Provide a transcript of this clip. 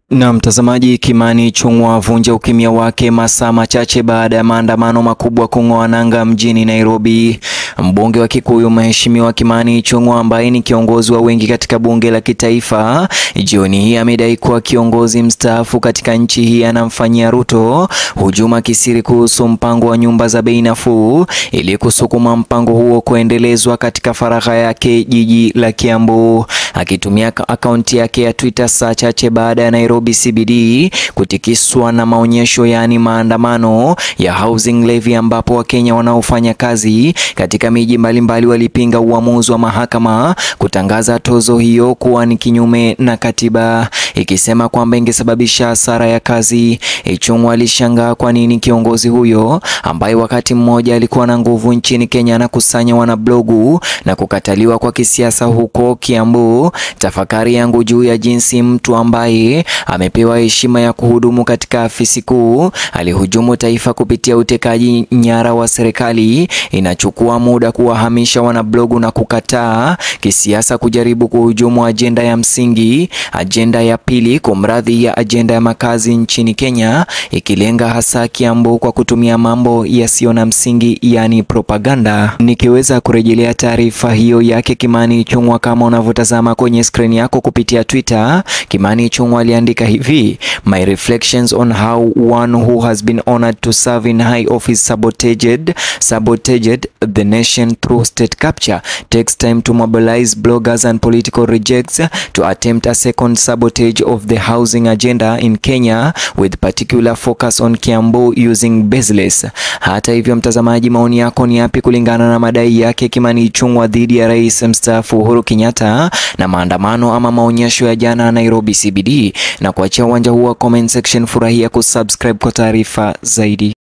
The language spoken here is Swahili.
Na mtazamaji, Kimani Ichung'wah avunja ukimya wake masaa machache baada ya maandamano makubwa kung'oa nanga mjini Nairobi. Mbunge wa Kikuyu Mheshimiwa Kimani Ichung'wah ambaye ni kiongozi wa wengi katika bunge la kitaifa, jioni hii amedai kuwa kiongozi mstaafu katika nchi hii anamfanyia Ruto hujuma kisiri kuhusu mpango wa nyumba za bei nafuu ili kusukuma mpango huo kuendelezwa katika faragha yake jiji la Kiambu. Akitumia akaunti yake ya Twitter saa chache baada ya Nairobi CBD kutikiswa na maonyesho yaani maandamano ya housing levy ambapo Wakenya wanaofanya kazi katika miji mbalimbali walipinga uamuzi wa mahakama kutangaza tozo hiyo kuwa ni kinyume na katiba, ikisema kwamba ingesababisha hasara ya kazi. Ichung'wah alishangaa kwa nini kiongozi huyo ambaye wakati mmoja alikuwa na nguvu nchini Kenya anakusanya wanablogu na kukataliwa kwa kisiasa huko Kiambu. Tafakari yangu juu ya jinsi mtu ambaye amepewa heshima ya kuhudumu katika afisi kuu alihujumu taifa kupitia utekaji nyara wa serikali. Inachukua muda kuwahamisha wanablogu na kukataa kisiasa kujaribu kuhujumu ajenda ya msingi, ajenda ya pili, kumradhi, ya ajenda ya makazi nchini Kenya, ikilenga hasa Kiambu kwa kutumia mambo yasiyo na msingi, yani propaganda. Nikiweza kurejelea taarifa hiyo yake Kimani Ichung'wah kama unavyotazama kwenye skrini yako kupitia Twitter, Kimani Ichung'wah aliandika hivi: My reflections on how one who has been honored to serve in high office sabotaged sabotaged the nation through state capture takes time to mobilize bloggers and political rejects to attempt a second sabotage of the housing agenda in Kenya with particular focus on Kiambu using baseless. Hata hivyo, mtazamaji, maoni yako ni yapi kulingana na madai yake Kimani Ichung'wah dhidi ya rais mstaafu Uhuru Kenyatta na maandamano ama maonyesho ya jana Nairobi CBD? Na kuachia uwanja huu wa comment section, furahia kusubscribe kwa taarifa zaidi.